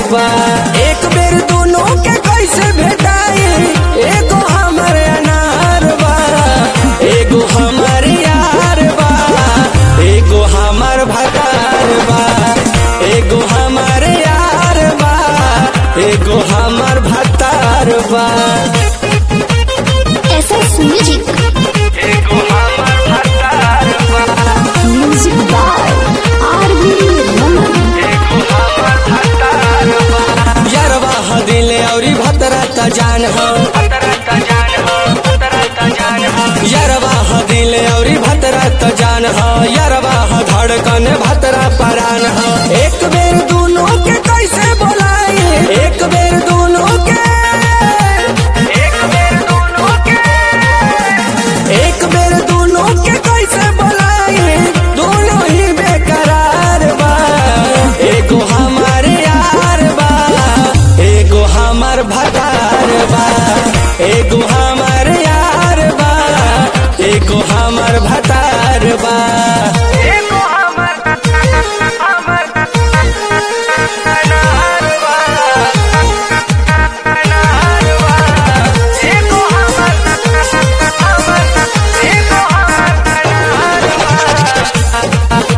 बा एक बेर दोनों के कैसे भेटाई एगो हमर अनार बा एगो हमर यार बा एगो हमर भतार बा एगो हमर यार बा एगो हमर भतार बा SS Music. एगो हमर भतार बा Music by R.B. Raman. यरवा ह दिल औरी भतरा त जान हो यरवा ह दिल औरी भतरा त जान हो यरवा ह धड़कन भतरा परान हो एक बेर दोनों के कैसे बोलाई एक बेर दोनों के एक बेर दोनों के एक बेर दोनों के कैसे बोलाई दोनों ही बेकरार बा एगो हमार यार बा एगो हमार भतार बा एगो हमार यार बा एगो हमार भतार बा एगो हमार हमार अनार बा अनार बा एगो हमार हमार एगो हमार अनार बा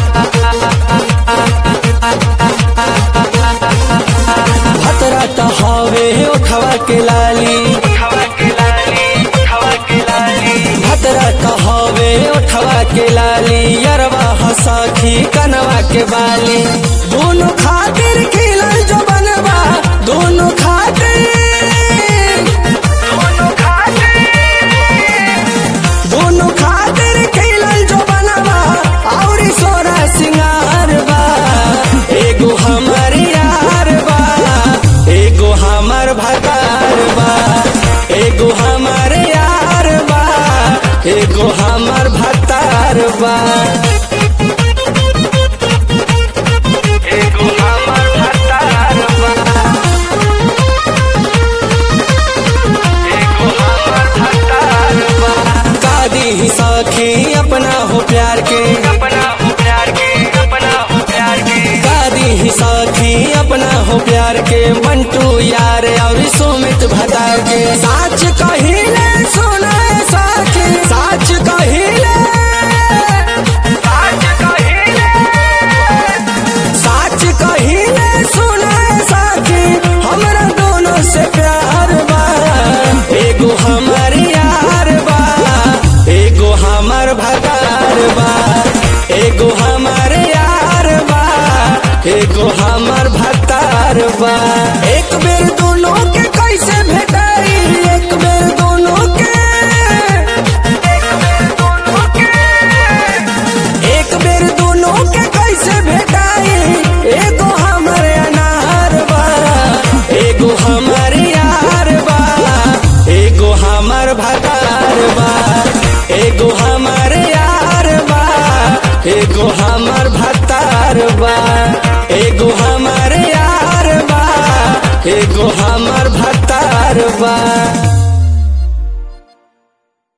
भतरा त हवे उठवा के लाली भतरा त हवे उठवा के लाली यरवा हसखी कनवा के बाली दोनों खातिर खिलल जो बनवा दोनों खातिर दोनों खातिर दोनों खातिर खिलल जो बनवा औरी सोरा सिंगार बा एगो हमर यार बा एगो हमर भतार बा एगो हमर यार बा एगो हमर भतार बा एगो हमर भतार बा एगो हमर भतार बा कादी ही सखी अपना हो प्यार के अपना हो प्यार के अपना हो प्यार के कादी ही सखी अपना हो प्यार के मंटू यार और सुमित भतार के साच कहिले सुना साखी साच कहिले साच कहिले साच कहिले सुना साखी हमरा दोनों से प्यार बा एगो हमर यार बा एगो हमर भतार बा एगो हमर यार बा एगो हमर भतार बा एक बेर दोनों के कैसे भेटाई एक बेर दोनों के एक बेर दोनों के एक बेर दोनों के कैसे भेटाई एगो हमर अनार बा एगो हमर यार बा एगो हमर भतार बा एगो हमर यार बा एगो हमर भतार बा एगो हमर यार बा एगो हमर भतार बा